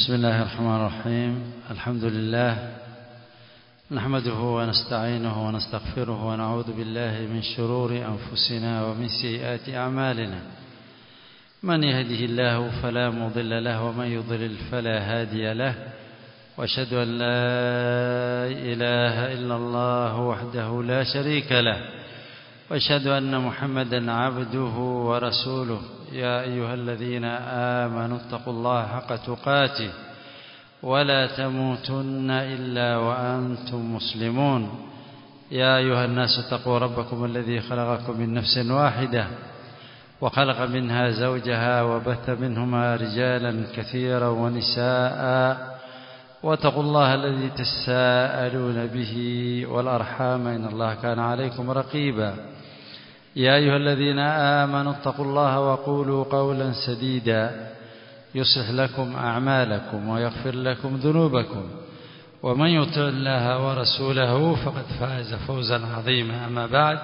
بسم الله الرحمن الرحيم الحمد لله نحمده ونستعينه ونستغفره ونعوذ بالله من شرور أنفسنا ومن سيئات أعمالنا من يهده الله فلا مضل له ومن يضلل فلا هادي له واشهد أن لا إله إلا الله وحده لا شريك له واشهد أن محمدا عبده ورسوله يا أيها الذين آمنوا اتقوا الله حق تقاته ولا تموتن إلا وأنتم مسلمون يا أيها الناس اتقوا ربكم الذي خلقكم من نفس واحدة وخلق منها زوجها وبث منهما رجالا كثيرا ونساء واتقوا الله الذي تساءلون به والأرحام إن الله كان عليكم رقيبا يا أيها الذين آمنوا اتقوا الله وقولوا قولا سديدا يصلح لكم أعمالكم ويغفر لكم ذنوبكم ومن يطع الله ورسوله فقد فاز فوزا عظيما أما بعد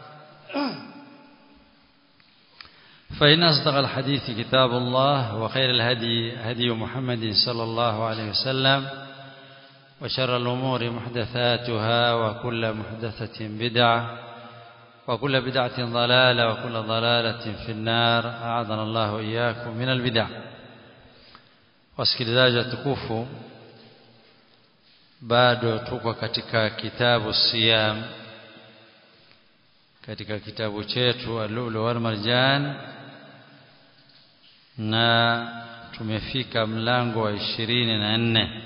فإن أصدق الحديث كتاب الله وخير الهدي هدي محمد صلى الله عليه وسلم وشر الأمور محدثاتها وكل محدثة بدعة وكل بدعة ضلالة وكل ضلالة في النار أعاذنا الله وإياكم من البدع wasikilizaji watukufu bado tuko katika kitabu siyam katika kitabu chetu al-lulu wal marjan na tumefika mlango wa ishirini na nne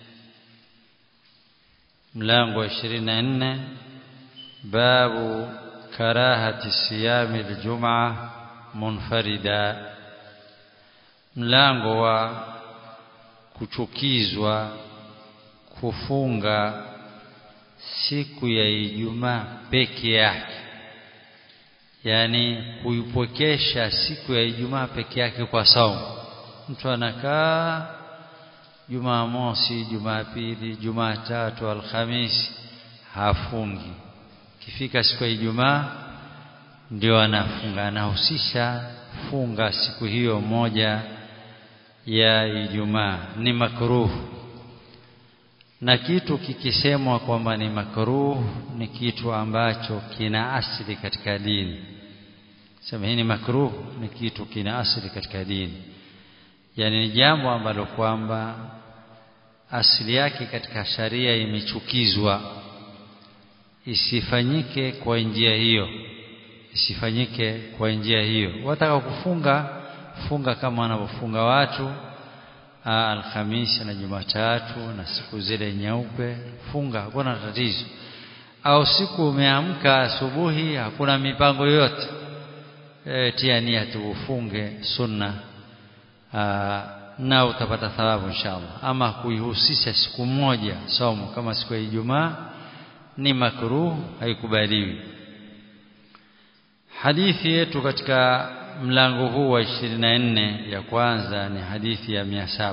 mlango wa ishirini na nne babu karahati siyami aljumaa munfarida mlango wa kuchukizwa kufunga siku ya Ijumaa peke yake yani kuipokesha siku ya Ijumaa peke yake kwa saumu mtu anakaa Jumamosi Jumapili Jumatatu Alhamisi hafungi kifika siku ya Ijumaa ndio anafunga anahusisha funga siku hiyo moja ya Ijumaa ni makruh na kitu kikisemwa kwamba ni makruh ni kitu ambacho kina asili katika dini sema hii ni makruh ni kitu kina asili katika dini yani ni jambo ambalo kwamba asili yake katika sharia imechukizwa isifanyike kwa njia hiyo isifanyike kwa njia hiyo wataka kufunga funga kama wanavyofunga watu Alhamisi na Jumatatu na siku zile nyeupe funga hakuna tatizo au siku umeamka asubuhi hakuna mipango yoyote e, tia nia tuufunge sunna aa, na utapata thawabu inshallah ama kuihusisha siku moja somo kama siku ya Ijumaa ni makruh haikubaliwi hadithi yetu katika mlango huu wa 24 ya kwanza ni hadithi ya 700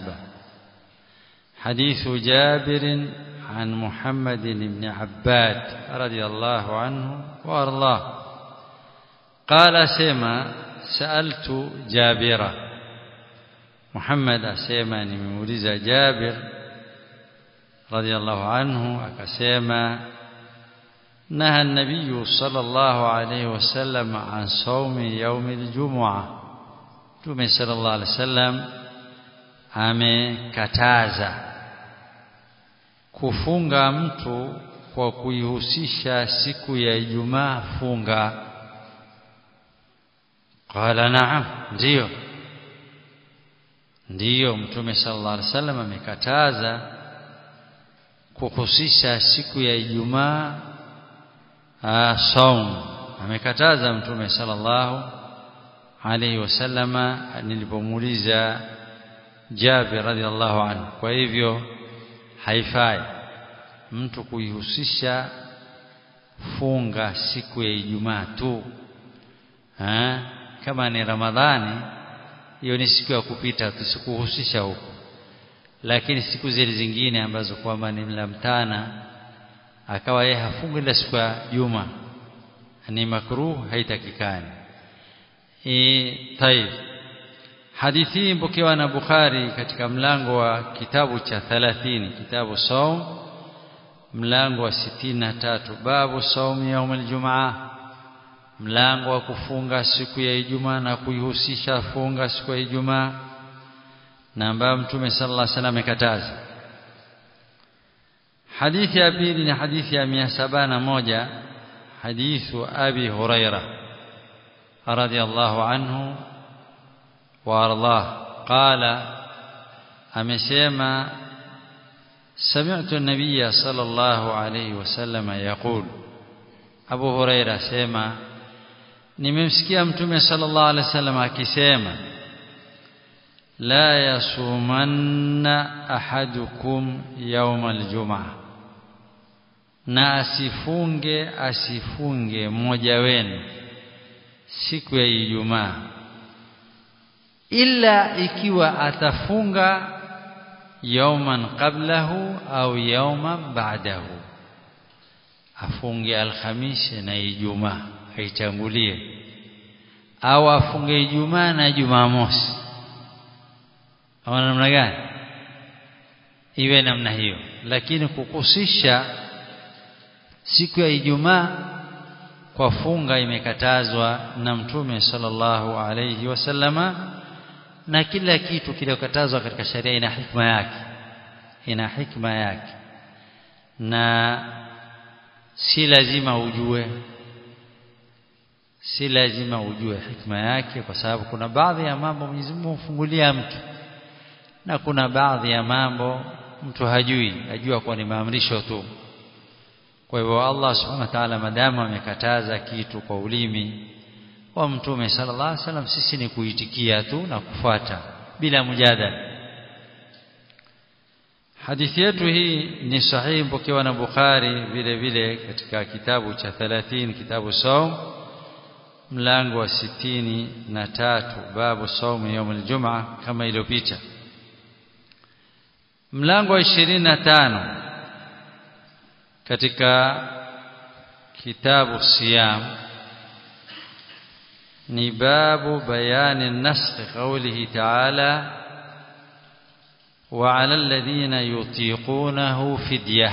حديث جابر عن محمد بن عباد رضي الله عنه وارضاه قال سما سألت جابرا محمد سما نمولز جابر رضي الله عنه أكسما نهى النبي صلى الله عليه وسلم عن صوم يوم الجمعة Mtume sallallahu alaihi wasallam amekataza kufunga mtu kwa kuihusisha siku ya Ijumaa funga. Qala na'am, ndiyo. Ndiyo Mtume sallallahu alaihi wasallam amekataza kuhusisha siku ya Ijumaa saum amekataza mtume sallallahu alayhi wasallama nilipomuuliza Jabir radhiallahu anhu kwa hivyo haifai mtu kuihusisha funga siku ya Ijumaa tu ha? kama ni Ramadhani hiyo ni siku ya kupita tusikuhusisha huko lakini siku zile zingine ambazo kwamba ni mlamtana akawa yeye hafungi ila siku ya juma ni makruh haitakikani e, طيب hadithi hii mpokewa na Bukhari katika mlango wa kitabu cha 30 kitabu saum mlango wa 63 babu saum yaum aljumaa mlango wa kufunga siku ya Ijumaa na kuihusisha funga siku ya Ijumaa na ambayo Mtume sallallahu alaihi wasallam amekataza hadithi ya pili ni hadithi ya 701 hadithu Abi Huraira radiyallahu anhu wa ardah qala amesema سمعت النبي صلى الله عليه وسلم يقول أبو هريرة سيما nimemsikia mtume sallallahu alaihi wasallam akisema la yasumanna ahadukum yawma aljumaa na asifunge asifunge mmoja wenu siku ya Ijumaa illa ikiwa atafunga yawman qablahu au yawman ba'dahu afunge alhamisi na Ijumaa aitangulie au afunge Ijumaa na Jumamosi au namna gani iwe namna hiyo lakini kukusisha siku ya Ijumaa kwa funga imekatazwa na Mtume sallallahu alayhi wasallama na kila kitu kiliyokatazwa katika sharia ina hikma yake ina hikma yake na si lazima ujue si lazima ujue hikma yake kwa sababu kuna baadhi ya mambo Mwenyezi Mungu humfungulia mtu na kuna baadhi ya mambo mtu hajui ajua kwa ni maamrisho tu kwa hivyo Allah subhanahu wa ta'ala madamu amekataza kitu kwa ulimi wa mtume sallallahu alaihi wasallam sisi ni kuitikia tu na kufuata bila mujadala hadithi yetu hii ni sahihi mpokewa na Bukhari vile vile katika kitabu cha 30 kitabu saum mlango wa sitini na tatu babu saumu yaum aljumaa kama iliyopita mlango wa ishirini na tano katika kitabu siyam ni babu bayani naskhi qawlihi ta'ala وعلى الذين يطيقونه فديه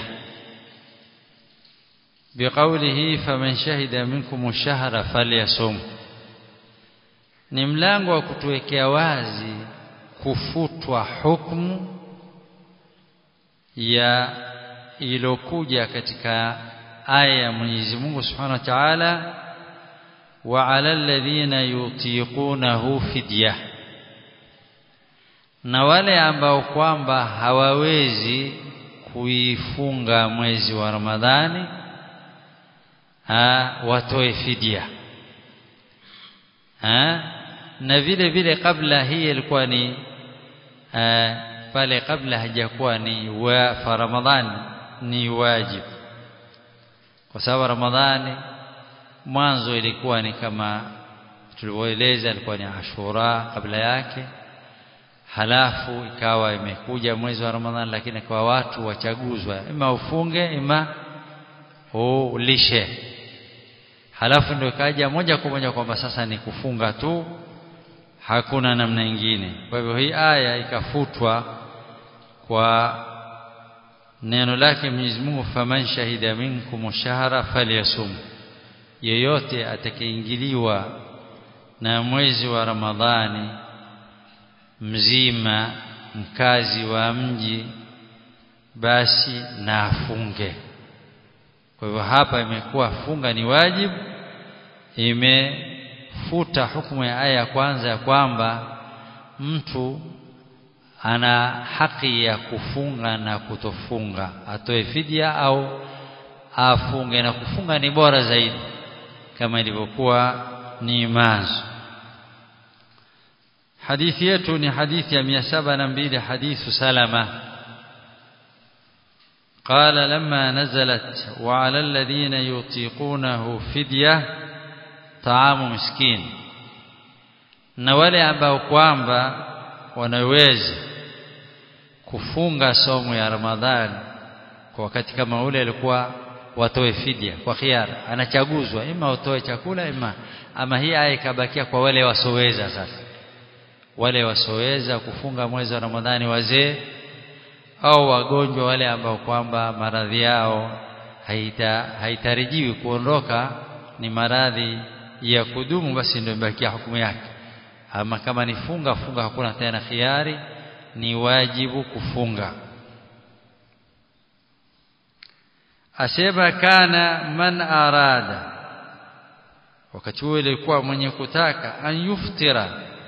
بقوله فمن شهد منكم الشهر فليصم ni mlango wa kutuwekea wazi kufutwa hukumu ya ilokuja katika aya ya Mwenyezi Mungu Subhanahu wa Ta'ala wa 'ala alladhina yutiqunahu fidya na wale ambao kwamba hawawezi kuifunga mwezi wa Ramadhani ha, watoe fidia ha? na vile vile kabla hii ilikuwa ni ha, pale kabla hajakuwa ni wa fa Ramadhani ni wajibu kwa sababu Ramadhani mwanzo ilikuwa ni kama tulivyoeleza ilikuwa ni Ashura kabla yake halafu ikawa imekuja mwezi wa Ramadhani lakini kwa watu wachaguzwa ima ufunge ima ulishe halafu ndio ikaja moja kwa moja kwamba sasa ni kufunga tu hakuna namna nyingine kwa hivyo hii aya ikafutwa kwa neno lake Mwenyezi Mungu faman shahida minkum shahra falyasum yeyote atakayeingiliwa na mwezi wa Ramadhani mzima mkazi wa mji basi na afunge kwa hivyo hapa imekuwa funga ni wajibu imefuta hukumu ya aya ya kwanza ya kwamba mtu ana haki ya kufunga na kutofunga atoe fidia au afunge na kufunga ni bora zaidi kama ilivyokuwa ni manzo hadithi yetu ni hadithi ya 702 hadithu salama قال لما نزلت وعلى الذين يطيقونه فدية طعام مسكين na wale ambao kwamba wanaweza kufunga somo ya Ramadhani kwa wakati kama ule alikuwa watoe fidia kwa khiara anachaguzwa ima utoe chakula ima ama hii aya ikabakia kwa wale wasoweza sasa wale wasoweza kufunga mwezi wa Ramadhani wazee au wagonjwa wale ambao kwamba maradhi yao haita haitarajiwi kuondoka ni maradhi ya kudumu basi ndio imebakia hukumu yake ama kama ni funga funga hakuna tena khiari ni wajibu kufunga asema kana man arada wakati huo ilikuwa mwenye kutaka an yuftira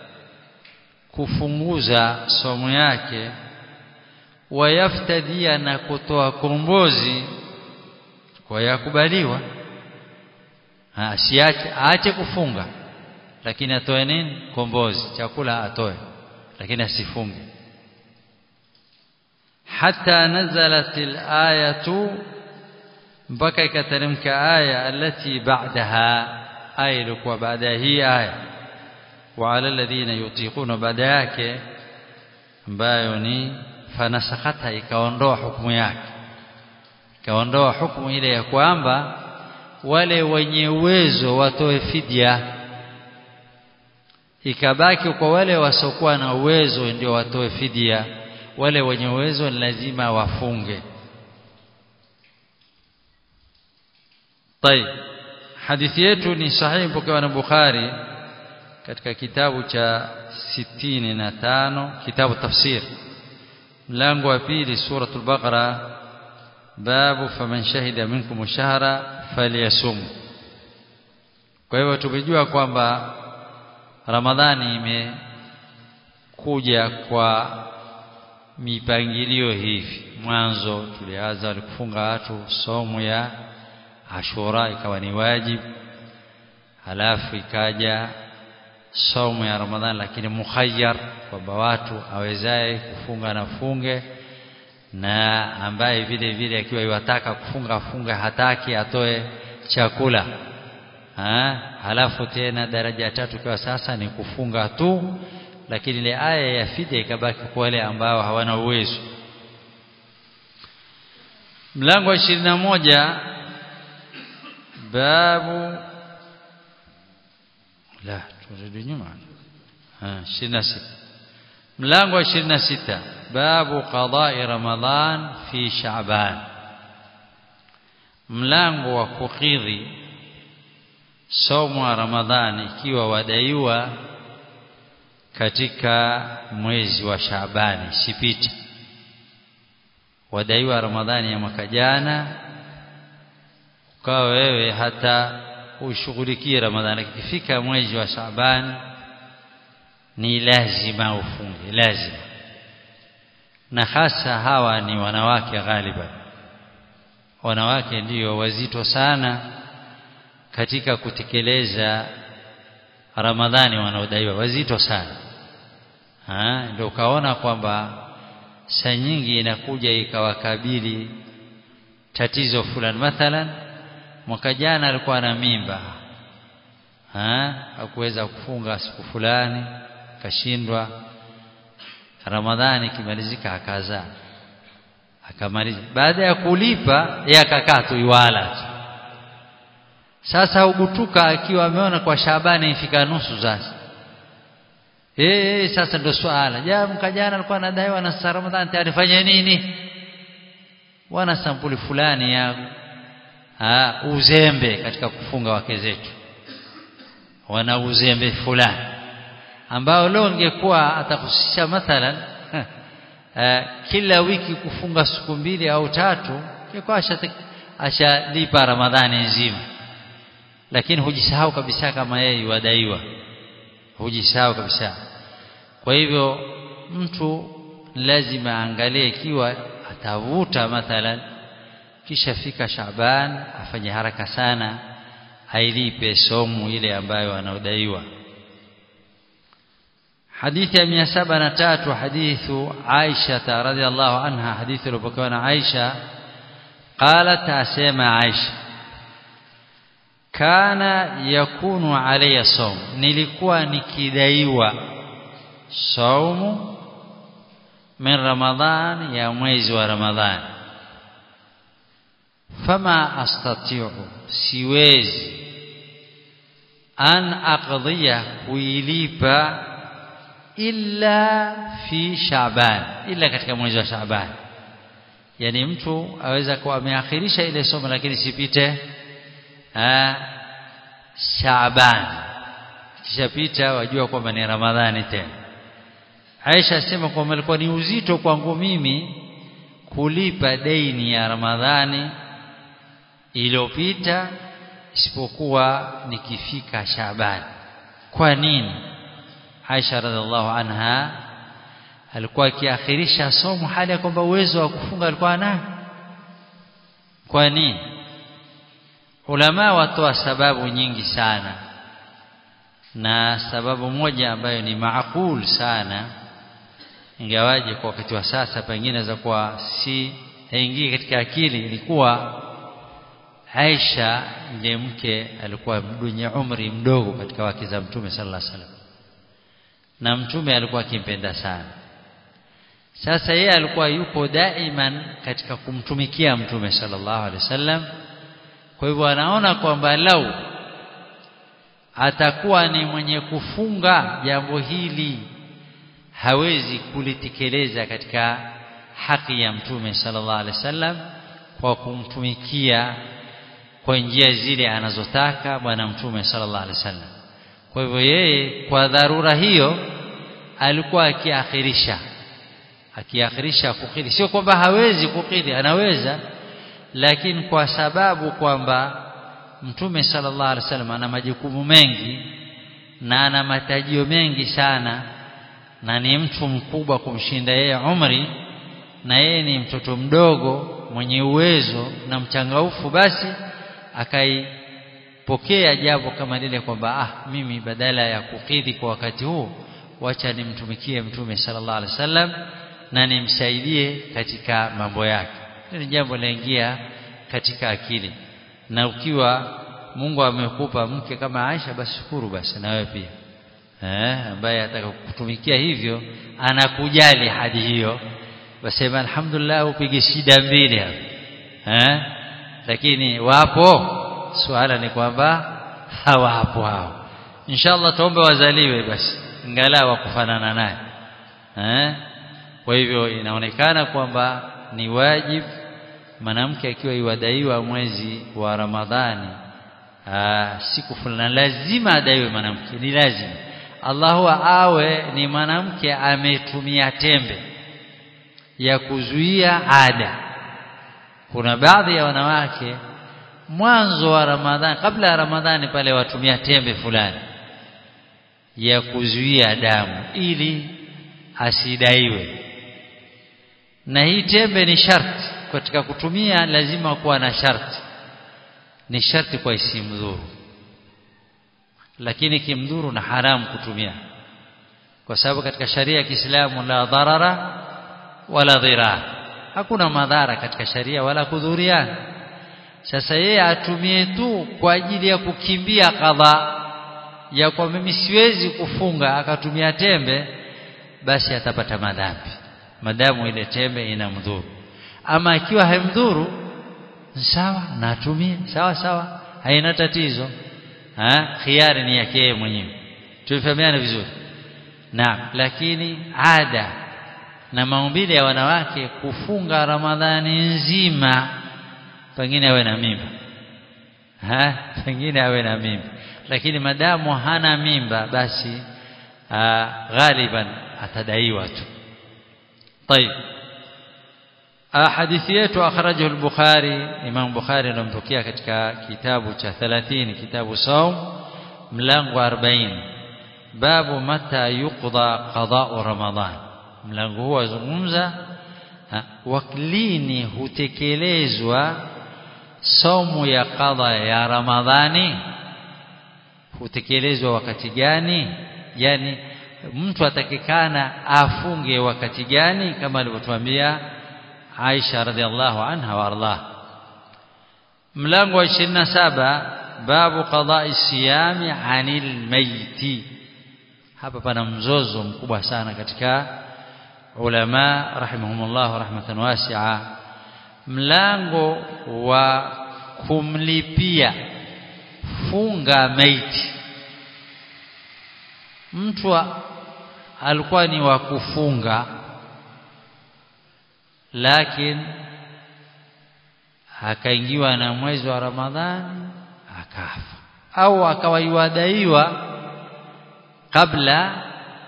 kufunguza somo yake wayaftadia na kutoa kombozi kwa yakubaliwa asiache aache kufunga lakini atoe nini kombozi chakula atoe lakini asifunge hatta nazalat alayatu mpaka ikateremka aya alati ba'daha aya ilikuwa baada hii aya wa ala alladhina yutiquna baada yake ambayo ni fanasakata ikaondoa hukumu yake ikaondoa hukumu ile ya kwamba wale wenye uwezo watoe fidia ikabaki kwa wale wasiokuwa na uwezo ndio watoe fidia wale wenye uwezo ni lazima wafunge طيب hadithi yetu ni sahihi pokewa na Bukhari katika kitabu cha 65 kitabu tafsir mlango wa pili suratul baqara babu faman shahida minkum shahra falyasum kwa hivyo tumejua kwamba ramadhani imekuja kwa mipangilio hivi mwanzo tulianza kufunga watu somo ya ashura ikawa ni wajibu halafu ikaja somo ya ramadhani lakini mukhayyar kwamba watu awezaye kufunga na funge na ambaye vile vile akiwa iwataka kufunga afunge hataki atoe chakula ha? halafu tena daraja ya tatu kwa sasa ni kufunga tu lakini ile aya ya fidia ikabaki kwa wale ambao hawana uwezo mlango wa 21 babu la turudi nyuma ah 26 mlango wa 26 babu qada'i ramadhan fi sha'ban mlango wa kukidhi somo wa ramadhani ikiwa wadaiwa katika mwezi wa Shaabani sipiti wadaiwa ramadhani ya mwaka jana ukawa wewe hata ushughulikie ramadhani ikifika mwezi wa Shaabani ni lazima ufunge lazima na hasa hawa ni wanawake ghaliban wanawake ndiyo wazito sana katika kutekeleza ramadhani wanaodaiwa wazito sana ha ndio ukaona kwamba saa nyingi inakuja ikawakabili tatizo fulani mathalan mwaka jana alikuwa na mimba ha hakuweza kufunga siku fulani kashindwa ramadhani kimalizika akazaa akamaliza baada ya kulipa yeye akakaa tu iwala sasa ugutuka akiwa ameona kwa Shabani ifika nusu sasa eh sasa ndio swala ja mkajana alikuwa anadaiwa na Ramadhani tayari fanya nini wana sampuli fulani ya ha, uzembe katika kufunga wake zetu wana uzembe fulani ambao leo ingekuwa atakusisha mathalan uh, kila wiki kufunga siku mbili au tatu ingekuwa ashalipa Ramadhani nzima lakini hujisahau kabisa kama yeye wadaiwa hujisahau kabisa kwa hivyo mtu lazima aangalie ikiwa atavuta mathalan kisha fika Shaaban afanye haraka sana ailipe somu ile ambayo anaodaiwa hadithi ya 703 hadithu Aisha radhiallahu anha hadithi iliyopokewa na Aisha قالت asema Aisha kana yakunu alayya saum nilikuwa nikidaiwa saumu min ramadhan ya mwezi wa ramadhan fama astati'u siwezi an aqdiya kuilipa illa fi Shaaban illa katika mwezi wa Shaaban yani mtu aweza kuwa ameakhirisha ile somo lakini sipite Shaaban kishapita wajua kwamba ni Ramadhani tena Aisha asema kwamba ilikuwa ni uzito kwangu mimi kulipa deni ya Ramadhani iliyopita isipokuwa nikifika Shaaban kwa nini Aisha radhiallahu anha alikuwa akiakhirisha somo hali ya kwamba uwezo wa kufunga alikuwa nayo kwa nini ulama watoa sababu nyingi sana na sababu moja ambayo ni maakul sana ingawaje kwa wakati wa sasa pengine za kuwa si haingii katika akili ilikuwa Aisha ndiye mke alikuwa mwenye umri mdogo katika wake za Mtume sallallahu alaihi wasallam na Mtume alikuwa akimpenda sana sasa yeye alikuwa yupo daiman katika kumtumikia Mtume sallallahu alaihi wasallam kwa hivyo anaona kwamba lau atakuwa ni mwenye kufunga jambo hili hawezi kulitekeleza katika haki ya mtume sallallahu alaihi wasallam kwa kumtumikia kwa njia zile anazotaka bwana mtume sallallahu alaihi wasallam kwa hivyo yeye kwa dharura hiyo alikuwa akiakhirisha akiakhirisha kukidhi sio kwamba hawezi kukidhi anaweza lakini kwa sababu kwamba mtume sallallahu alaihi wasallam ana majukumu mengi na ana matajio mengi sana na ni mtu mkubwa kumshinda yeye umri na yeye ni mtoto mdogo mwenye uwezo na mchangaufu basi akaipokea jambo kama lile kwamba ah mimi badala ya kukidhi kwa wakati huu wacha nimtumikie mtume sallallahu alaihi wasallam na nimsaidie katika mambo yake ni jambo laingia katika akili na ukiwa Mungu amekupa mke kama Aisha basi shukuru basi na wewe pia eh ambaye atakakutumikia hivyo anakujali hadi hiyo basi alhamdulillah upige shida mbili hapo eh lakini wapo swala ni kwamba hawapo hao inshallah tuombe wazaliwe basi ingalau wakufanana naye eh kwa hivyo inaonekana kwamba ni wajibu mwanamke akiwa iwadaiwa mwezi wa Ramadhani aa, siku fulani lazima adaiwe mwanamke ni lazima Allahu awe ni mwanamke ametumia tembe ya kuzuia ada kuna baadhi ya wanawake mwanzo wa Ramadhani kabla ya Ramadhani pale watumia tembe fulani ya kuzuia damu ili asidaiwe na hii tembe ni sharti katika kutumia lazima kuwa na sharti ni sharti kwa isimdhuru lakini kimdhuru na haramu kutumia kwa sababu katika sharia ya Kiislamu la dharara wala dhirar hakuna madhara katika sharia wala kudhuriana sasa yeye atumie tu kwa ajili ya kukimbia kadha ya kwa mimi siwezi kufunga akatumia tembe basi atapata madhambi madamu ile tembe inamdhuru ama ikiwa haimdhuru sawa na atumie sawa sawa haina tatizo ha khiari ni yake yeye mwenyewe tulifahamiana vizuri naam lakini ada na maumbile ya wanawake kufunga ramadhani nzima pengine awe na mimba ha pengine awe na mimba lakini madamu hana mimba basi ghaliban atadaiwa tu طيب hadithi yetu akhrajahu al-Bukhari Imam Bukhari anampokea katika kitabu cha 30 kitabu saum mlango 40 babu mata yuqda qada'u ramadhan mlango huu wazungumza waklini hutekelezwa somo ya qadha ya ramadhani hutekelezwa wakati gani yani mtu atakikana afunge wakati gani kama alivyotuambia Aisha radhiallahu anha warḍah mlango wa 27 babu qada'i siyami 'anil maiti hapa pana mzozo mkubwa sana katika ulama rahimahumullah rahmatan wasi'a mlango wa kumlipia funga maiti mtu alikuwa ni wa kufunga lakini akaingiwa na mwezi wa Ramadhani akafa au akawa yuadaiwa kabla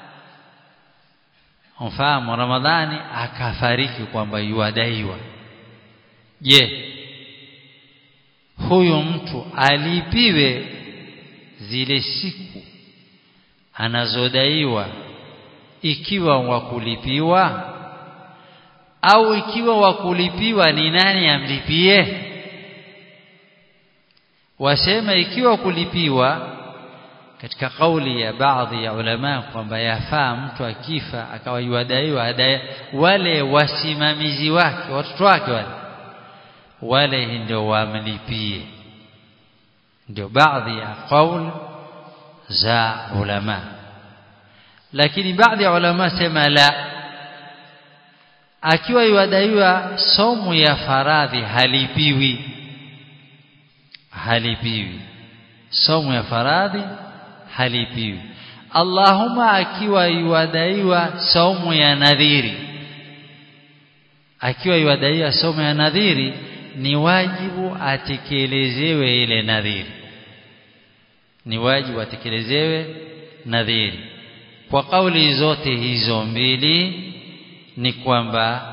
mfahamu Ramadhani akafariki kwamba yuadaiwa je huyu mtu alipiwe zile siku anazodaiwa ikiwa wakulipiwa au ikiwa wakulipiwa ni nani amlipie wasema ikiwa kulipiwa katika kauli ya baadhi ya ulama kwamba yafaa mtu akifa akawa yuadaiwa wale wasimamizi wake watoto wake wale wale ndio wamlipie ndio baadhi ya kauli za ulama lakini baadhi ya ulama sema la akiwa yuadaiwa somu ya faradhi halipiwi halipiwi somu ya faradhi halipiwi Allahumma akiwa yuadaiwa somu ya nadhiri akiwa yuadaiwa somu ya nadhiri ni wajibu atekelezewe ile nadhiri ni wajibu atekelezewe nadhiri kwa kauli zote hizo mbili ni kwamba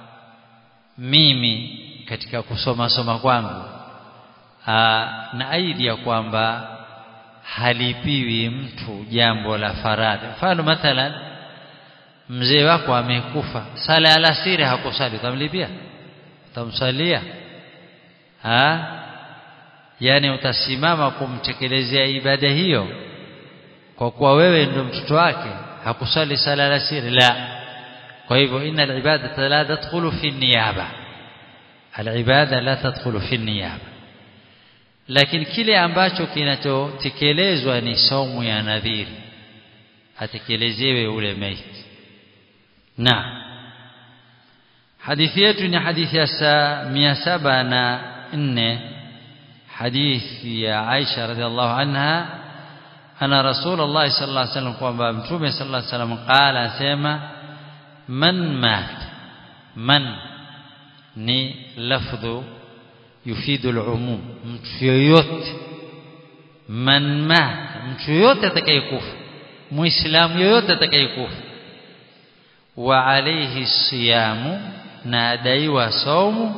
mimi katika kusoma soma kwangu aa, na aidi ya kwamba halipiwi mtu jambo la faradhi mfano mathalan mzee wako amekufa sala ya alasiri hakusali utamlipia utamsalia ha yani utasimama kumtekelezea ibada hiyo kwa kuwa wewe ndio mtoto wake hakusali sala ya alasiri la kwa hivyo inna al-ibadata la tadkhulu fi niyaba al-ibada la tadkhulu fi niyaba lakini kile ambacho kinachotekelezwa ni somu ya nadhiri atekelezewe ule maiti na hadithi yetu ni hadithi ya mia saba na nne hadithi ya Aisha radhiallahu anha ana Rasulullah sallallahu alaihi wasallam kwamba mtume sallallahu alaihi wasallam qala asema man mat man ni lafdhu yufidu al-umum mtu yoyote man mat mtu yoyote atakayekufa muislamu yoyote atakayekufa wa alayhi siyamu na adaiwa saumu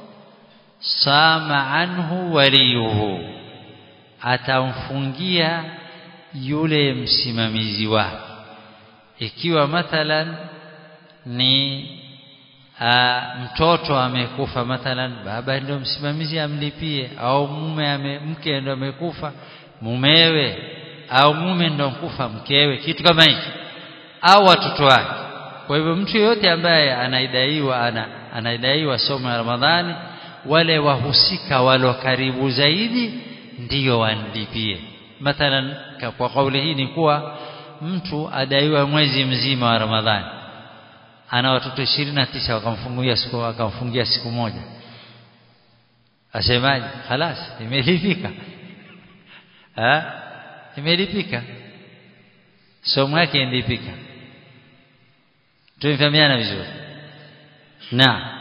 sama anhu waliyuhu atamfungia yule msimamizi wake ikiwa mathalan ni a, mtoto amekufa mathalan baba ndio msimamizi amlipie au mume ame, mke ndio amekufa mumewe au mume ndio mkufa mkewe kitu kama hicho au watoto wake kwa hivyo mtu yote ambaye anaidaiwa ana, anaidaiwa somo ya Ramadhani wale wahusika walo karibu zaidi ndiyo wanlipie mathalan kwa kauli hii ni kuwa mtu adaiwa mwezi mzima wa Ramadhani ana watoto 29 wakamfungia siku wakamfungia siku moja asemaje خلاص imelipika ah imelipika somo yake ilipika tumefahamiana vizuri na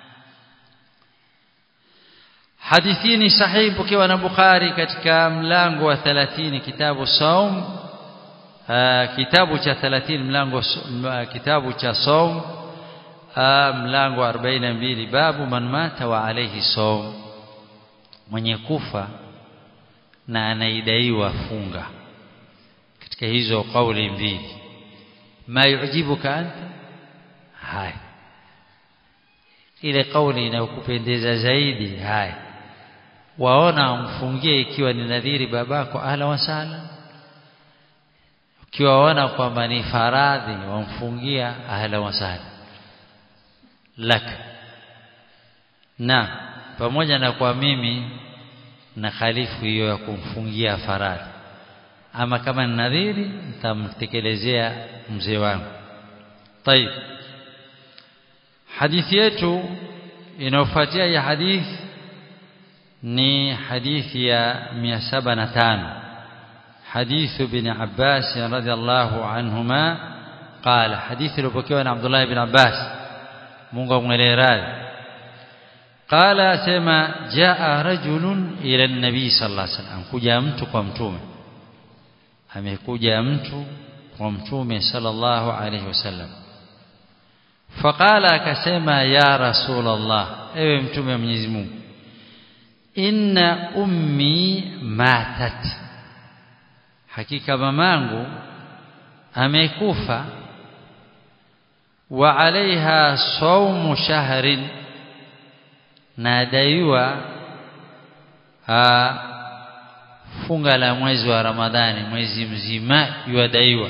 hadithi ni sahihi pokewa na Bukhari katika mlango wa 30 kitabu saum kitabu cha 30 mlango kitabu cha saum mlango wa 42 babu man mata wa alayhi saum mwenye kufa na anaidaiwa funga katika hizo kauli mbili ma yujibuka anta haya ile kauli inayokupendeza zaidi haya waona umfungie ikiwa ni nadhiri babako ahla wasala ukiwa waona kwamba ni faradhi wamfungia ahla wasala laka na pamoja na kwa mimi na khalifu hiyo ya kumfungia faradhi ama kama ni nadhiri nitamtekelezea mzee wangu طيب hadithi yetu inayofuatia ya hadithi ni hadithi ya 705 حديث ابن عباس رضي الله عنهما qala hadithi iliyopokewa na Abdullah ibn Abbas Mungu amwelee radhi qala asema jaa rajulun ila an-nabi sallallahu alaihi wasallam kuja mtu kwa mtume amekuja mtu kwa mtume sallallahu alaihi wasallam faqala akasema ya rasulullah ewe mtume wa Mwenyezi Mungu inna ummi matat hakika mamangu amekufa wa alaiha saumu shahrin nadaiwa funga la mwezi wa Ramadhani mwezi mzima yuadaiwa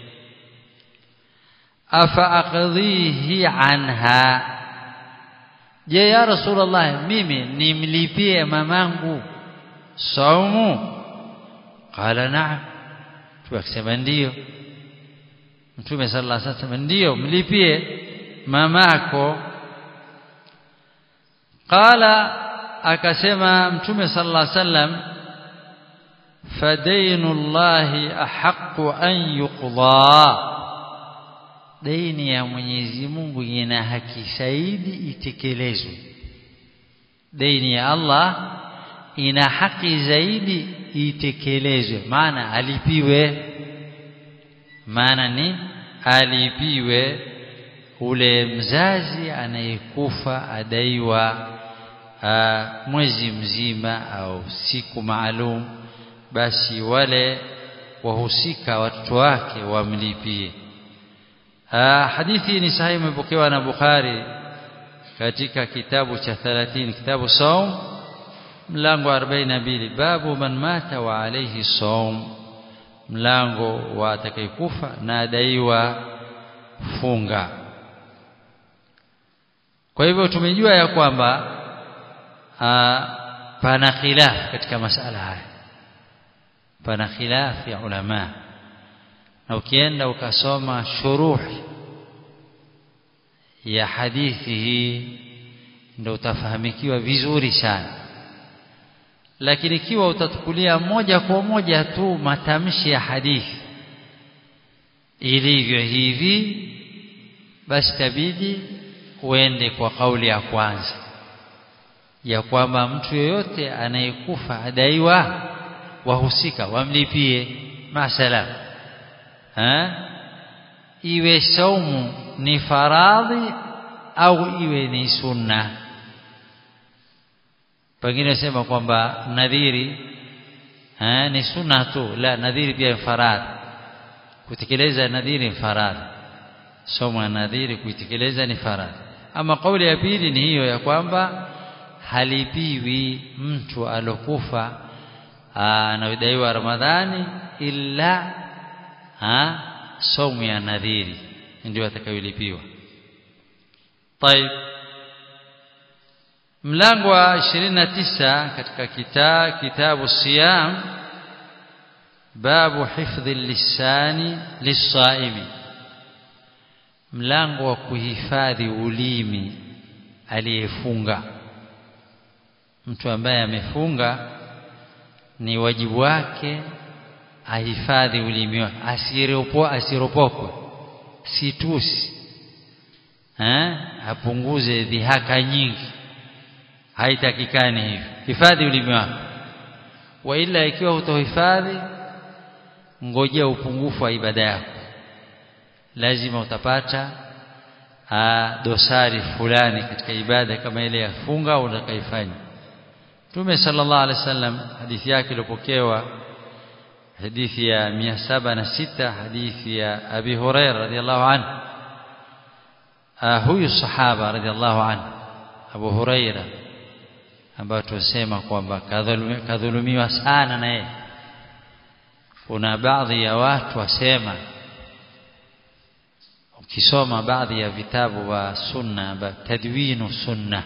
afa aqdhihi anha je ya rasulullah mimi nimlipie mamangu saumu qala na'am tukasema ndio mtume sallallahu alaihi wasallam ndio mlipie mamako qala akasema mtume sallallahu alaihi wasallam fadainullahi ahaqqu an yuqda deni ya Mwenyezi Mungu ina haki zaidi itekelezwe deni ya Allah ina haki zaidi itekelezwe maana alipiwe maana ni alipiwe ule mzazi anayekufa adaiwa aa, mwezi mzima au siku maalum basi wale wahusika watoto wake wamlipie hadithi ni sahihi imepokewa na Bukhari katika kitabu cha 30 kitabu saum mlango wa 42 babu man mata wa alayhi saum mlango wa atakayekufa na adaiwa funga kwa hivyo tumejua ya kwamba pana khilaf katika masala haya pana khilaf ya ulama na ukienda ukasoma shuruhi ya hadithi hii ndio utafahamikiwa vizuri sana lakini ikiwa utatukulia moja kwa moja tu matamshi ya hadithi ilivyo hivi basi tabidi uende kwa kauli ya kwanza ya kwamba mtu yoyote anayekufa adaiwa wahusika wamlipie masalam ha? iwe saumu ni faradhi au iwe ni sunna pengine sema kwamba nadhiri ha? ni sunna tu la nadhiri pia faradhi kutekeleza nadhiri ni faradhi somo ya nadhiri kuitekeleza ni faradhi ama kauli ya pili ni hiyo ya kwamba halipiwi mtu alokufa anayodaiwa Ramadhani illa ha somu ya nadhiri ndio atakayolipiwa طيب mlango wa 29 katika kita, kitabu siyam babu hifdhi lisani lisaimi mlango wa kuhifadhi ulimi aliyefunga mtu ambaye amefunga ni wajibu wake ahifadhi ulimi wake asiropo asiropokwe situsi eh apunguze dhihaka nyingi haitakikani hivyo hifadhi ulimi wako wa ila ikiwa hutohifadhi ngojea upungufu wa ibada yako lazima utapata aa, dosari fulani katika ibada kama ile ya funga utakaifanya Mtume sallallahu alaihi wasallam hadithi yake iliyopokewa hadithi ya 706 hadithi ya Abi Hurairah radhiallahu anhu huyu sahaba radhiallahu anhu Abu Hurairah ambayo tusema kwamba kadhulumiwa sana na yeye kuna baadhi ya watu wasema ukisoma baadhi ya vitabu wa sunna tadwinu sunna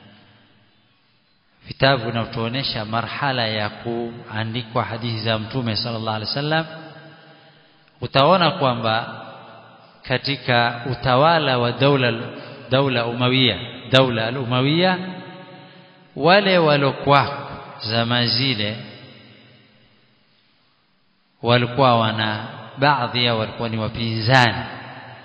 vitabu vinatuonesha marhala ya kuandikwa hadithi za mtume sallallahu alaihi wasallam utaona kwamba katika utawala wa daula daula umawiya daula al-umawiya wale walokuwa zama zile walikuwa wana baadhi ya walikuwa ni wapinzani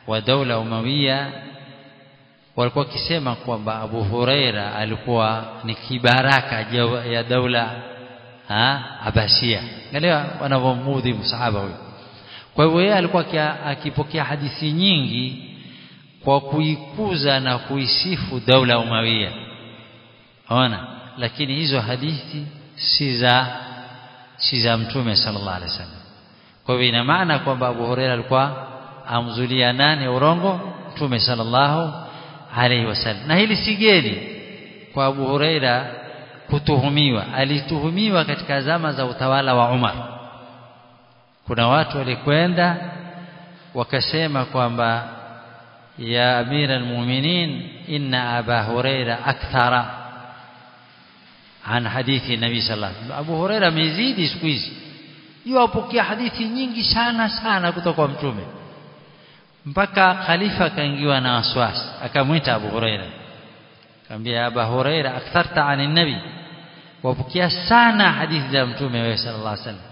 wa daula umawiya walikuwa wakisema kwamba Abu Huraira alikuwa ni kibaraka ya daula ha Abasia angalia wanavyomudhi msahaba huyo kwa hivyo yeye alikuwa akipokea hadithi nyingi kwa kuikuza na kuisifu daula umawiya ona lakini hizo hadithi si za si za mtume sallallahu alaihi wasallam kwa hivyo ina maana kwamba Abu Huraira alikuwa amzulia nani urongo mtume sallallahu alaihi wasallam na hili si geni kwa Abu Huraira kutuhumiwa alituhumiwa katika zama za utawala wa Umar kuna watu walikwenda wakasema kwamba ya amira almu'minin inna aba huraira akthara an hadithi nabii sallallahu alaihi wasallam Abu Huraira amezidi siku hizi yuwapokea hadithi nyingi sana sana kutoka kwa mtume mpaka khalifa akaingiwa na waswasi akamwita Abu Huraira akamwambia Abu Huraira aktharta an nabi wapokea sana hadithi za mtume wewe sallallahu alaihi wasallam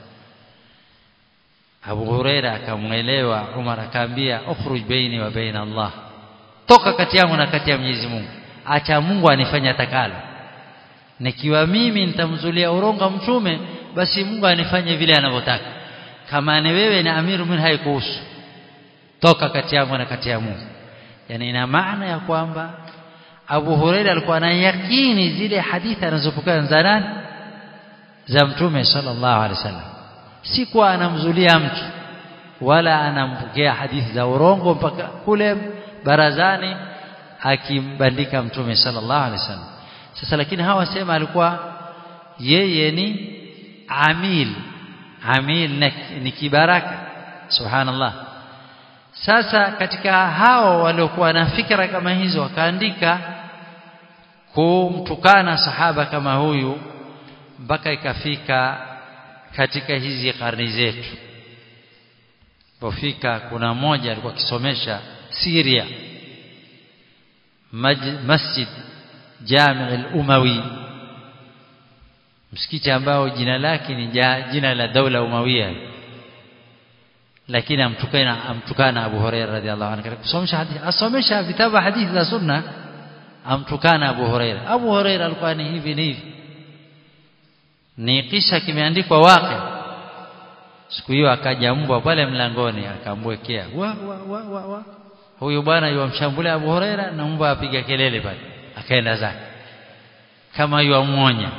Abu Huraira akamwelewa Umar akamwambia ukhruj baini wa baina Allah toka kati yangu na kati ya Mwenyezi Mungu acha Mungu anifanye atakalo nikiwa mimi nitamzulia uronga mtume basi Mungu anifanye vile anavyotaka kama ni wewe na amiru min haikuhusu toka kati yangu na kati ya Mungu yani ina maana ya kwamba Abu Huraira alikuwa na yakini zile hadithi anazopokea za nani za mtume sallallahu alaihi wasallam si kwa anamzulia mtu wala anampokea hadithi za urongo mpaka kule barazani akimbandika mtume sallallahu alaihi wasallam sasa lakini hawa sema alikuwa yeye ni amil amil ni kibaraka subhanallah sasa katika hao waliokuwa na fikra kama hizo wakaandika kumtukana sahaba kama huyu mpaka ikafika katika hizi karni zetu pofika kuna mmoja alikuwa akisomesha Syria Masjid Jami' al-Umawi msikiti ambao jina lake ni jina la daula Umawiya lakini amtukana amtukana Abu Hurairah radhiallahu anhu kusomesha hadithi asomesha vitabu hadithi za sunna amtukana Abu Hurairah Abu Hurairah alikuwa ni hivi ni hivi ni kisha kimeandikwa wake siku hiyo akaja mbwa pale mlangoni akamwekea wa wa wa wa, wa. huyu bwana yuamshambulia Abu Huraira na mbwa apiga kelele pale akaenda zake kama yuamuonya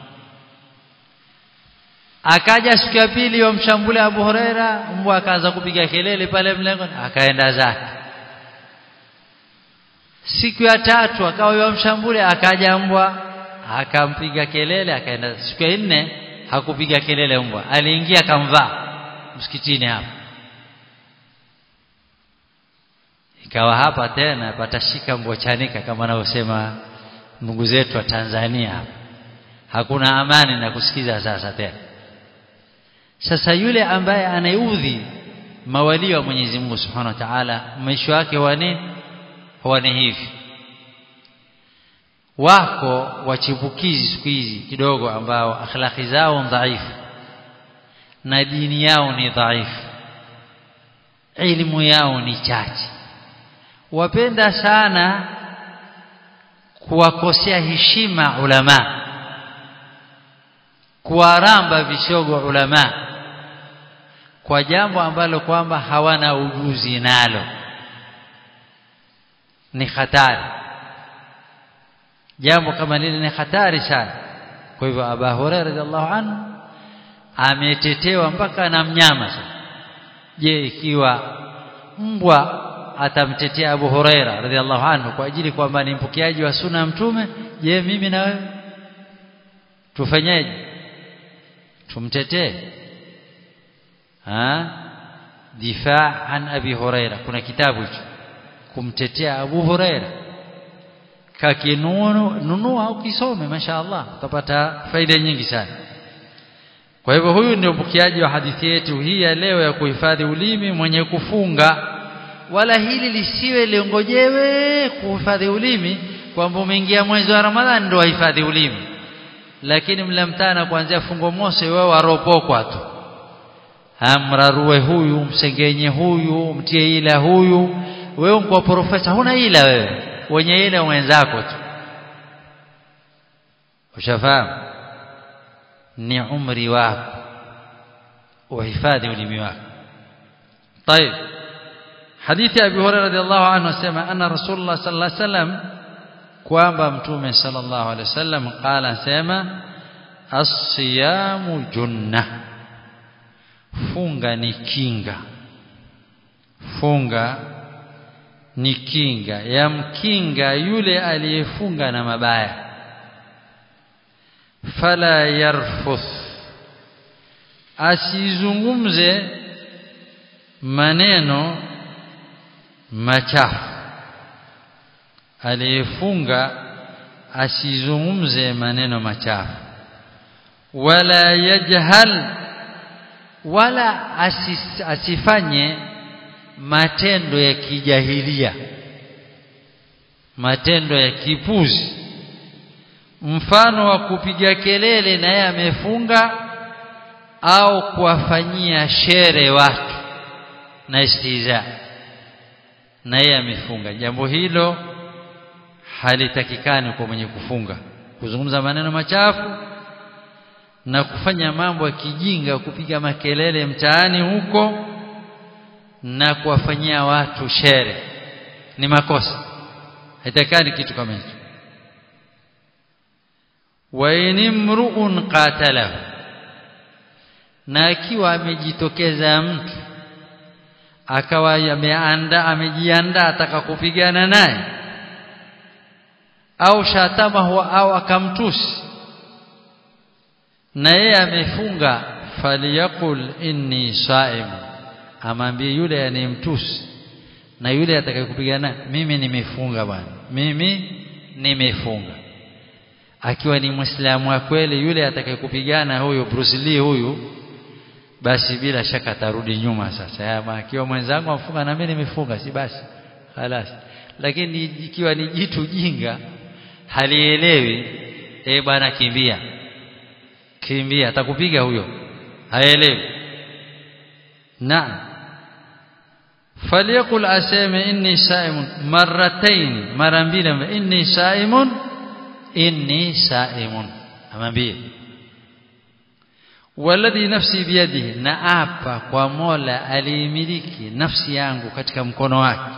akaja siku ya pili yomshambulia Abu Huraira mbwa akaanza kupiga kelele pale mlangoni akaenda zake siku ya tatu akawa yomshambulia akaja mbwa akampiga kelele akaenda siku ya nne hakupiga kelele mbwa aliingia akamvaa msikitini hapa ikawa hapa tena patashika mbochanika kama anavyosema ndugu zetu wa Tanzania hapa hakuna amani na kusikiza sasa tena sasa yule ambaye anaudhi mawali wa Mwenyezi Mungu Subhanahu wa Ta'ala mwisho wake wa nini huwa ni hivi wako wachipukizi siku hizi kidogo ambao akhlaki zao dhaifu na dini yao ni dhaifu elimu yao ni chache wapenda sana kuwakosea heshima ulama kuwaramba vishogo ulama kwa jambo ambalo kwamba hawana ujuzi nalo ni hatari jambo kama lile ni hatari sana kwa hivyo Abu Hurairah radhiallahu anhu ametetewa mpaka na mnyama je ikiwa mbwa atamtetea Abu Huraira radhiallahu anhu kwa ajili kwamba ni mpokeaji wa sunna mtume je mimi na wewe tufanyeje tumtetee ha difaa an abi huraira kuna kitabu hicho kumtetea Abu Huraira kakinunu nunua au kisome mashaallah utapata faida nyingi sana kwa hivyo huyu ndio mpokeaji wa hadithi yetu hii ya leo ya kuhifadhi ulimi mwenye kufunga wala hili lisiwe liongojewe kuhifadhi ulimi kwamba umeingia mwezi wa Ramadhani ndio wahifadhi ulimi lakini mlamtana kuanzia fungo mosi wewe waropokwa tu amrarue huyu msengenye huyu mtie ila huyu wewe kwa profesa huna ila wewe wenye ile wenzako tu ushafahamu ni umri wako uhifadhi ulimi wako طيب حديث ابي هريره رضي الله عنه سمع ان رسول الله صلى الله عليه وسلم kwamba mtume sallallahu alaihi wasallam qala sema as-siyamu junna funga ni kinga funga ni kinga yamkinga yule aliyefunga na mabaya fala yarfuth asizungumze maneno machafu aliyefunga asizungumze maneno machafu wala yajhal wala asis, asifanye matendo ya kijahilia matendo ya kipuzi mfano wa kupiga kelele na yeye amefunga au kuwafanyia shere watu na istiza na yeye amefunga jambo hilo halitakikani kwa mwenye kufunga kuzungumza maneno machafu na kufanya mambo ya kijinga kupiga makelele mtaani huko na kuwafanyia watu shere ni makosa haitakani kitu kama hicho wa inimru'un qatalahu na akiwa amejitokeza mtu akawa ameanda amejiandaa ataka kupigana naye au shatamahu au akamtusi na yeye amefunga faliyakul inni saim amwambie yule anayemtusi na yule atakayekupigana mimi nimefunga bwana mimi nimefunga akiwa ni muislamu wa kweli yule atakayekupigana huyo Bruce Lee huyu basi bila shaka atarudi nyuma sasa ya akiwa mwenzangu afunga na mimi nimefunga si basi halas lakini ikiwa ni jitu jinga halielewi eh bwana kimbia kimbia atakupiga huyo haelewi naam falyakul aseme inni saimun marratayn mara mbili inni saimun inni saimun amwambie walladhi nafsi biyadihi na apa kwa Mola aliimiliki nafsi yangu katika mkono wake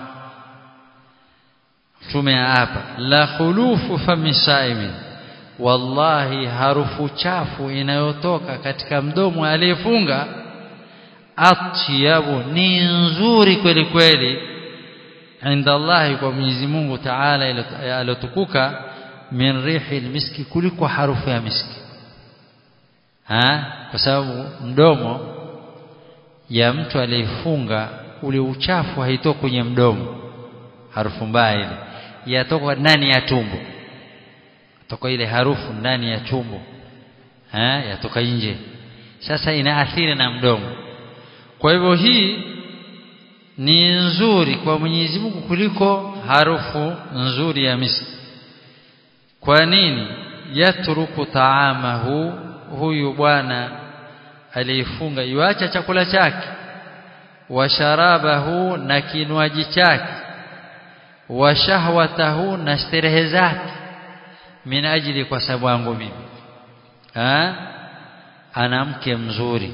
mtume hapa la khulufu fami saimin wallahi harufu chafu inayotoka katika mdomo aliyefunga atyabu ni nzuri kweli kweli inda Allah kwa Mwenyezi Mungu Taala alotukuka min rihi miski kuliko harufu ya miski ha kwa sababu mdomo ya mtu aliyefunga ule uchafu haitoki kwenye mdomo harufu mbaya ile yatoka ndani ya tumbo toka ile harufu ndani ya tumbo ha yatoka nje sasa inaathiri na mdomo kwa hivyo hii ni nzuri kwa Mwenyezi Mungu kuliko harufu nzuri ya miski kwa nini yatruku taamahu huyu bwana aliyefunga yuacha chakula chake wa sharabahu na kinywaji chake wa shahwatahu na starehe zake min ajili kwa sababu yangu mimi ha ana mke mzuri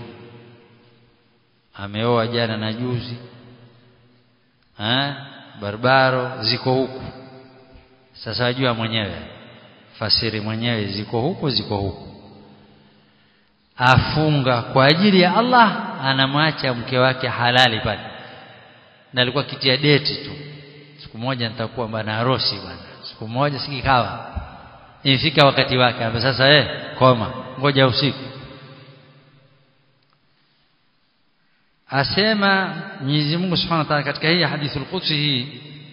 ameoa jana na juzi ha barbaro ziko huku sasa wajua mwenyewe fasiri mwenyewe ziko huku ziko huku afunga kwa ajili ya Allah anamwacha mke wake halali pale na alikuwa kitia deti tu siku moja nitakuwa bwana harusi bwana siku moja sikikawa ifika wakati wake sasa eh koma ngoja usiku asema Mwenyezi Mungu Subhanahu wa Ta'ala katika hii hadithi al-Qudsi hii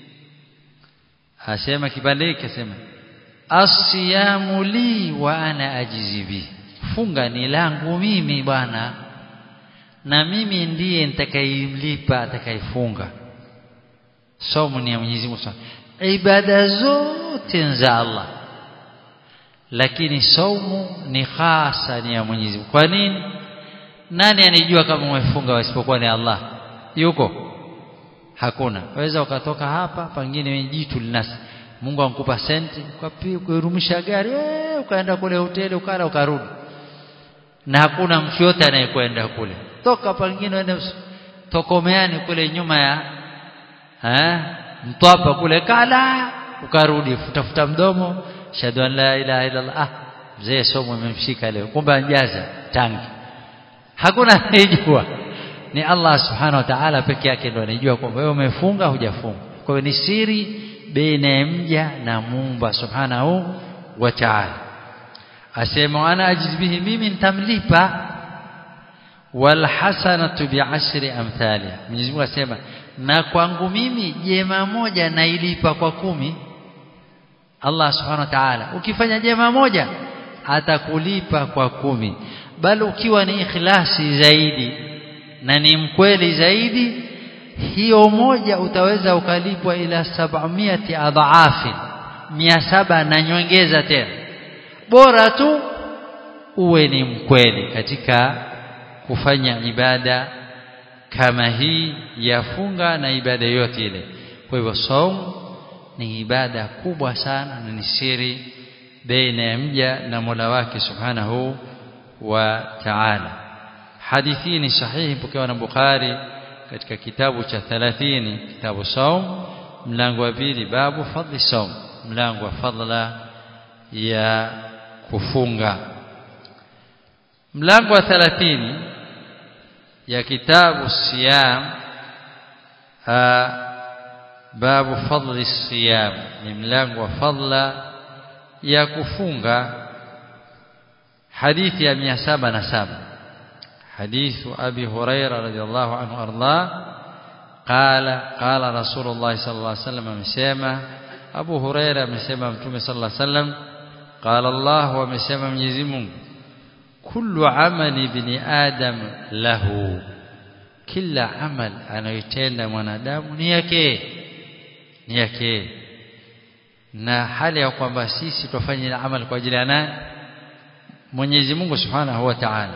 asema kipande hiki asema asiyamu li wa ana ajizi bi funga ni langu mimi bwana na mimi ndiye nitakayemlipa atakayefunga somo ni ya Mwenyezi Mungu ibada zote za Allah lakini saumu ni hasa ni ya Mwenyezi Mungu kwa nini nani anijua kama umefunga wasipokuwa ni Allah yuko hakuna waweza ukatoka hapa pengine jitu linasi Mungu ankupa senti ukarumisha gari ee, ukaenda kule hoteli ukala ukarudi na hakuna mtu yote anayekwenda kule toka pengine uende tokomeani kule nyuma ya eh mtwapa kule kala ukarudi futafuta mdomo shahadu an la ilaha illa allah ah mzee somo imemshika leo kumbe anjaza tangi hakuna anayejua ni Allah subhanahu wa ta'ala peke yake ndo anajua kwamba wewe umefunga hujafunga kwa hiyo ni siri baina ya mja na muumba subhanahu wa ta'ala asema ana ajiz bihi mimi nitamlipa wal hasanatu bi'ashri amthaliha Mwenyezi Mungu asema na kwangu mimi jema moja nailipa kwa kumi Allah subhanahu wa ta'ala ukifanya jema moja atakulipa kwa kumi bali ukiwa ni ikhlasi zaidi na ni mkweli zaidi hiyo moja utaweza ukalipwa ila sab'amiyati adhaafi mia saba na nyongeza tena bora tu uwe ni mkweli katika kufanya ibada kama hii ya funga na ibada yote ile kwa hivyo saum ni ibada kubwa sana na ni siri baina ya mja na Mola wake subhanahu wa ta'ala hadithi ni sahihi pokewa na Bukhari katika kitabu cha 30 kitabu saum mlango wa pili babu fadli saum mlango wa fadla ya kufunga mlango wa 30 ya kitabu siyam babu fadli siyam ni mlango wa fadla ya kufunga hadithi ya 707 حديث أبي هريرة رضي الله عنه أرضاه قال قال رسول الله صلى الله عليه وسلم مسيما أبو هريرة مسيما متومي صلى الله عليه وسلم قال الله ومسيما مجزم كل عمل ابن آدم له kila amal anayotenda mwanadamu ni yake ni yake na hali ya kwamba sisi tufanye amal kwa ajili ya nani Mwenyezi Mungu Subhanahu wa Ta'ala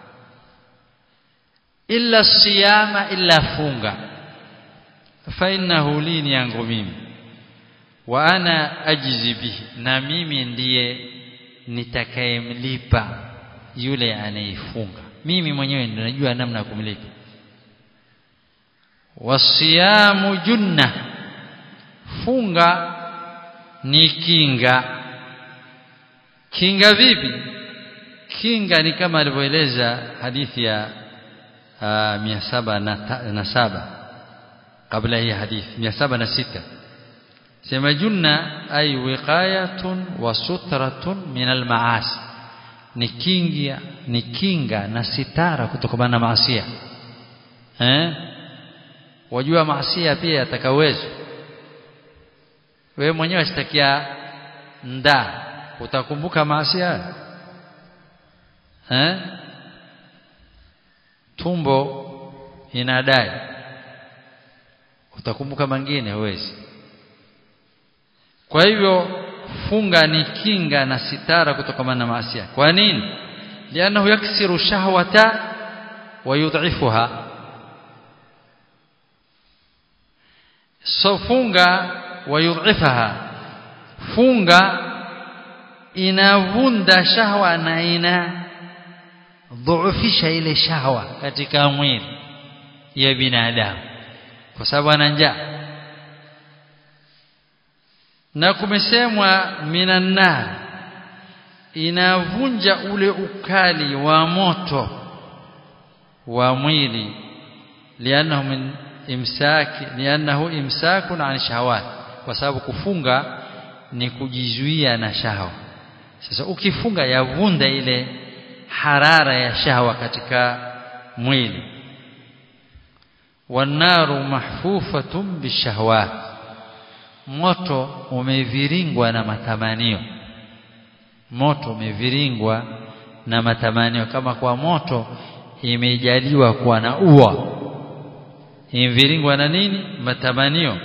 illa siyama illa funga fa innahu li ni yangu mimi wa ana ajizi bihi na mimi ndiye nitakayemlipa yule anayefunga mimi mwenyewe ndio najua namna ya kumlipa wasiyamu junna funga ni kinga kinga vipi kinga ni kama alivyoeleza hadithi ya mia saba na saba kabla hii hadithi mia saba na sita sema junna ay wiqayatun wa sutratun min almaasi ni kinga ni kinga na sitara kutokana na maasi eh wajua maasi pia atakawezo wewe mwenyewe sitakia nda utakumbuka maasi eh tumbo inadai utakumbuka mengine huwezi kwa hivyo funga ni kinga na sitara kutokana na maasi kwa nini lianahu yaksiru shahwata wa yudhifuha so funga wa yudhifaha funga inavunda shahwa na ina dhuufisha ile shahwa katika mwili ya binadamu kwa sababu ana njaa na kumesemwa minan nar inavunja ule ukali wa moto wa mwili lianahu min imsaki lianahu imsakun an shahawat kwa sababu kufunga ni kujizuia na shahwa sasa ukifunga yavunda ile harara ya shahwa katika mwili wanaru mahfufatun bishahawat moto umeviringwa na matamanio moto umeviringwa na matamanio kama kwa moto imejaliwa kuwa na ua imeviringwa na nini matamanio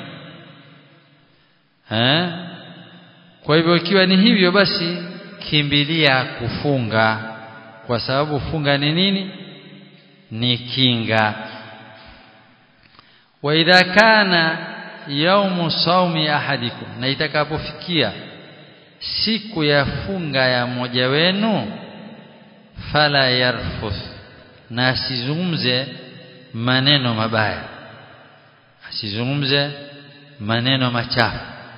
eh kwa hivyo ikiwa ni hivyo basi kimbilia kufunga kwa sababu funga ni nini ni kinga wa idha kana yaumu saumi ahadikum na itakapofikia siku ya funga ya mmoja wenu fala yarfuth na asizungumze maneno mabaya asizungumze maneno machafu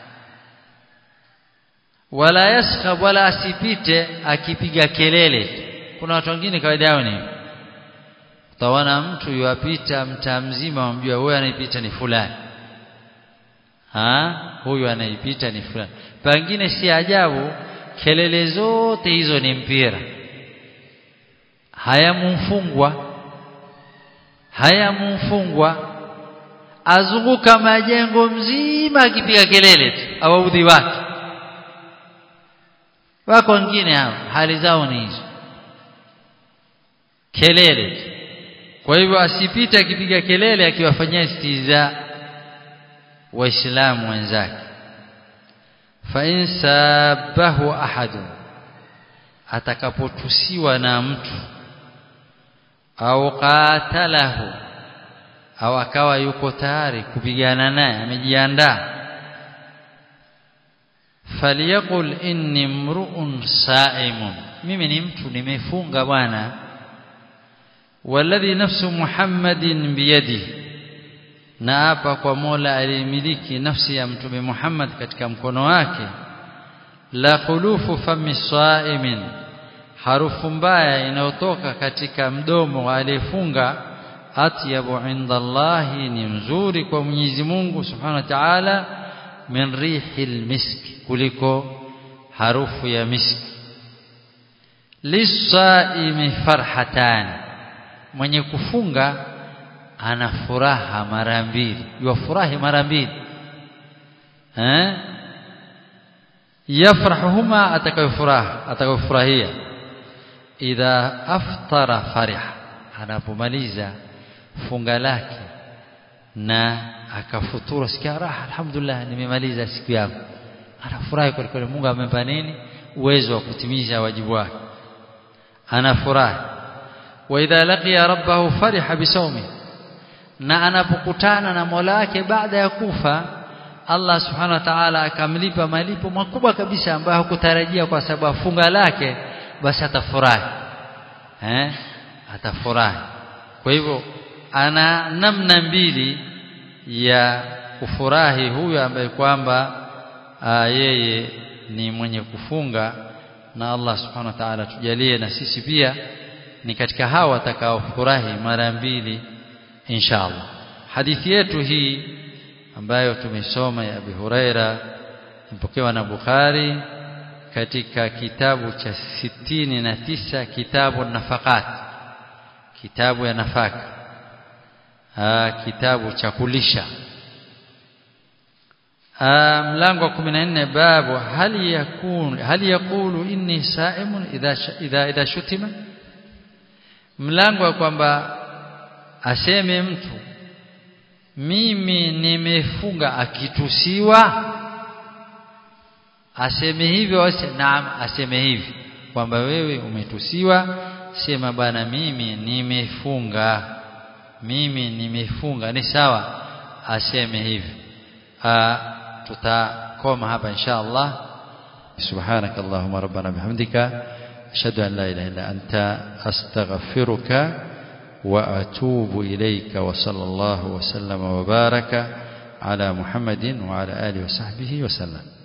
wala yaskhab wala asipite akipiga kelele kuna watu wengine kawaida yao ni utaona mtu yuapita mtaa mzima wamjua huyu anaipita ni fulani ha huyu anaipita ni fulani pengine si ajabu kelele zote hizo ni mpira hayamumfungwa hayamumfungwa azunguka majengo mzima akipiga kelele tu awaudhi watu wako wengine hao hali zao ni hizo kelele tu kwa hivyo asipite akipiga kelele akiwafanyia istiza waislamu wenzake fa in sabahu ahadun atakapotusiwa na mtu au qatalahu au akawa yuko tayari kupigana naye amejiandaa faliyaqul inni mru'un sa'imun mimi ni mtu nimefunga bwana walladhi nafsu muhammadin biyadihi na hapa kwa Mola aliyemiliki nafsi ya mtume Muhammad katika mkono wake la khulufu fami saimin harufu mbaya inayotoka katika mdomo wa aliyefunga atyabu inda Allahi ni mzuri kwa Mwenyezi Mungu Subhanahu wa Ta'ala min rihil miski kuliko harufu ya miski lisaimi farhatan mwenye kufunga ana furaha mara mbili yafurahi mara mbili eh yafrahuhuma atakayofuraha atakayofurahia idha aftara fariha anapomaliza funga lake na akafuturu sikia raha alhamdulillah nimemaliza siku yangu anafurahi kwa kweli Mungu amempa nini uwezo wa kutimiza wajibu wake anafurahi wa idha laqiya rabbahu fariha bisawmi na anapokutana na Mola wake baada ya kufa Allah subhanahu wa ta'ala akamlipa malipo makubwa kabisa ambayo hakutarajia kwa sababu funga lake basi atafurahi eh atafurahi kwa hivyo ana namna mbili ya kufurahi huyo ambaye kwamba yeye ni mwenye kufunga na Allah subhanahu wa ta'ala tujalie na sisi pia ni katika hao watakaofurahi mara mbili inshallah hadithi yetu hii ambayo tumesoma ya Abi Huraira imepokewa na Bukhari katika kitabu cha sitini na tisa kitabu nafaqat kitabu ya nafaka Aa, kitabu cha kulisha mlango wa 14 babu hali yakun hali yakulu inni saimun idha idha idha shutima mlango wa kwamba aseme mtu mimi nimefunga akitusiwa aseme hivyo naam aseme hivi kwamba wewe umetusiwa sema bana mimi nimefunga mimi nimefunga ni sawa aseme hivi tutakoma hapa insha Allah سبحانك اللهم ربنا بحمدك أشهد أن لا إله إلا أنت أستغفرك وأتوب إليك وصلى الله وسلم وبارك على محمد وعلى آله وصحبه وسلم